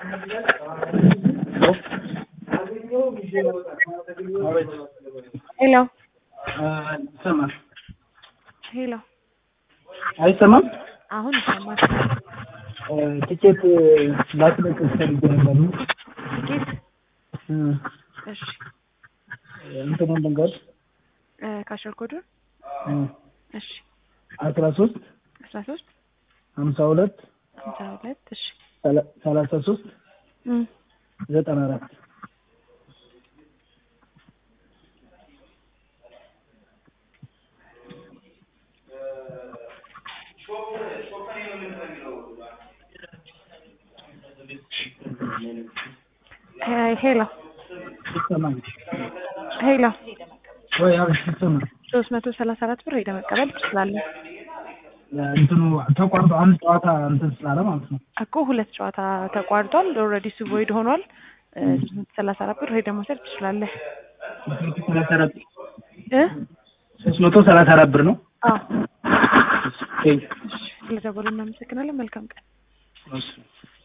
ሄሎ ይሰማል? ሄሎ አይሰማም? አሁን ይሰማል። ቲኬት ላስለቅቅ ፈልጌ ነበር። ቲኬት እ እሺ እንትኑን ልንገር እ ካሸር ኮዱን እሺ አስራ ሶስት አስራ ሶስት ሀምሳ ሁለት ሃምሳ ሁለት እሺ ሰላሳ ሶስት እም ዘጠና አራት ሄ- ሄሎ ይሰማል ሄሎ ወይ? አቤት ይሰማል። ሶስት መቶ ሰላሳ አራት ብር ሄደህ መቀበል ትችላለህ እንትኑ ተቋርጦ አንድ ጨዋታ እንትን ስላለ ማለት ነው። እኮ ሁለት ጨዋታ ተቋርጧል። ኦልሬዲ እሱ ቮይድ ሆኗል። እ ሶስት መቶ ሰላሳ አራት ብር ሄደህ መውሰድ ትችላለህ ሶስት መቶ ሰላሳ አራት እ ሶስት መቶ ሰላሳ አራት ብር ነው። አዎ ቴንክ እሺ ስለደወሉ እናመሰግናለን። መልካም ቀን። እሺ